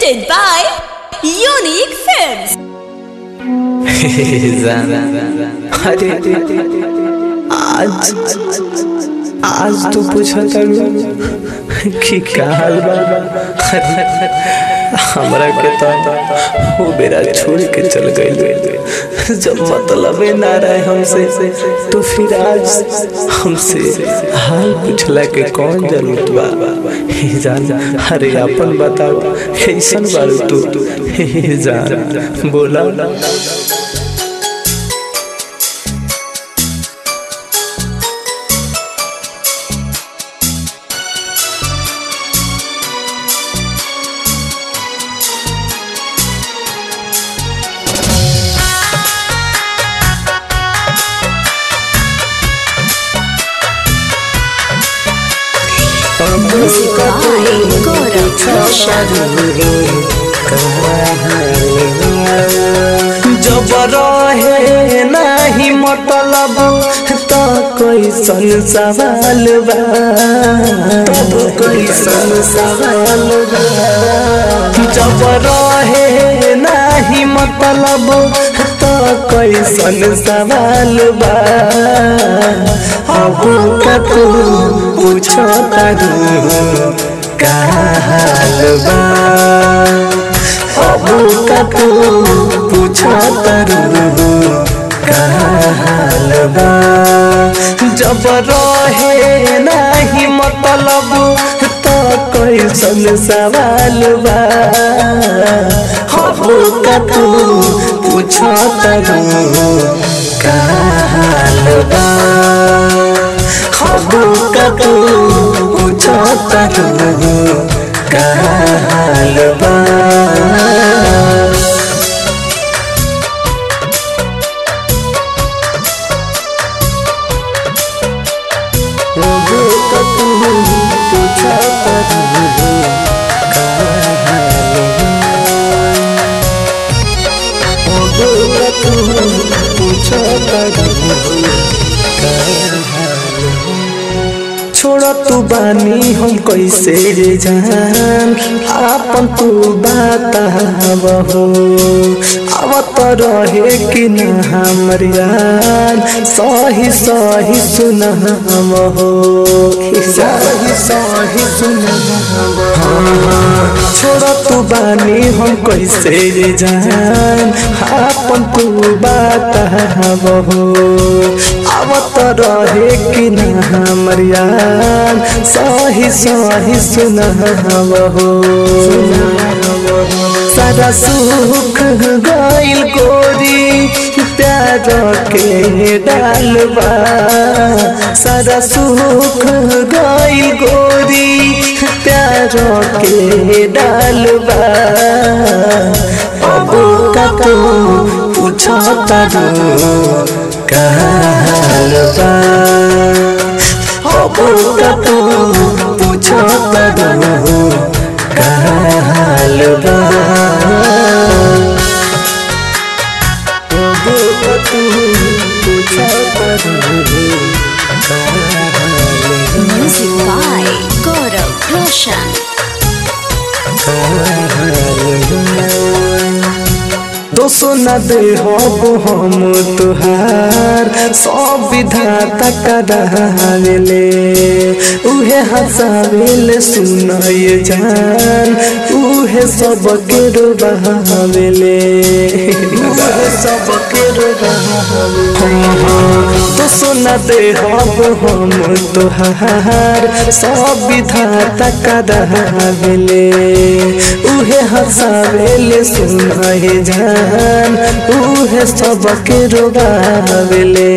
presented by Unique Films. जाना अरे आज आज तू पूछा करू कि का हाल बा हमरा के तो वो बेरा छोड़ के चल गई जब मतलब ना रहे हमसे तो फिर आज हमसे हाल पूछला के कौन जरूरत बा हे जान अरे अपन बताओ कैसन बारू तू हे जान बोला Music by Gaurav Roshan. जब रहे नाही मतलब तो कैसन सवाल बा तब कैसन सवाल बा जब रहे नाही मतलब तो कैसन सवाल बा अब का तू पूछो तारू का हाल बा अब का तू पूछो तारू का हाल बा जब रहे नाही मतलब तो कैसन सवाल बा अब का तू पूछो तारू का हाल बा अब का तू पूछो तारू का हाल बा छोड़ तू बानी हम कैसे रे जान आपन तू बात हो अब तो रहे कि न हमर यार सही सही सुन हम हो सही सही सुन छोड़ तू बानी हम कैसे रे जान आपन तू बात हो अब तो रहे कि न हमर यार सही सही सुन हो सारा सुख गइल गोरी प्यार के डालबा सारा सुख गइल गोरी प्यार के डालबा अब का तू पूछो तारू का हाल बा अब का तू पूछो तारू का हाल बा अब का तू पूछो तारू का हाल Music by Gaurav Roshan. दोसो न दे हो हम तुहार सब विधाता करावेले उहे हंसावेले सुनाए जान उहे सब के रुबावेले उहे सब के दोसो न दे हो हम तुहार सब विधाता करावेले उहे हंसावेले सुनाए जान उहे सबके रोगावेले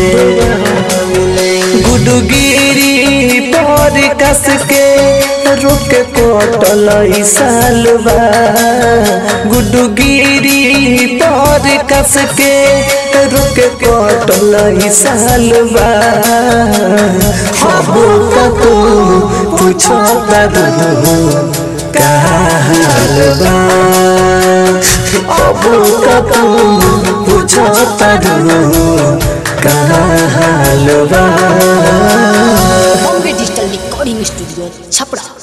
गुडगिरी पर कस के रुक कोटल सालबा गुडगिरी पर कस के रुक कोटल सालबा हबो का तू पूछो तारू का हाल बा अब का तू पूछो तारू का हाल बा Bombay Digital Recording Studio, Chapra.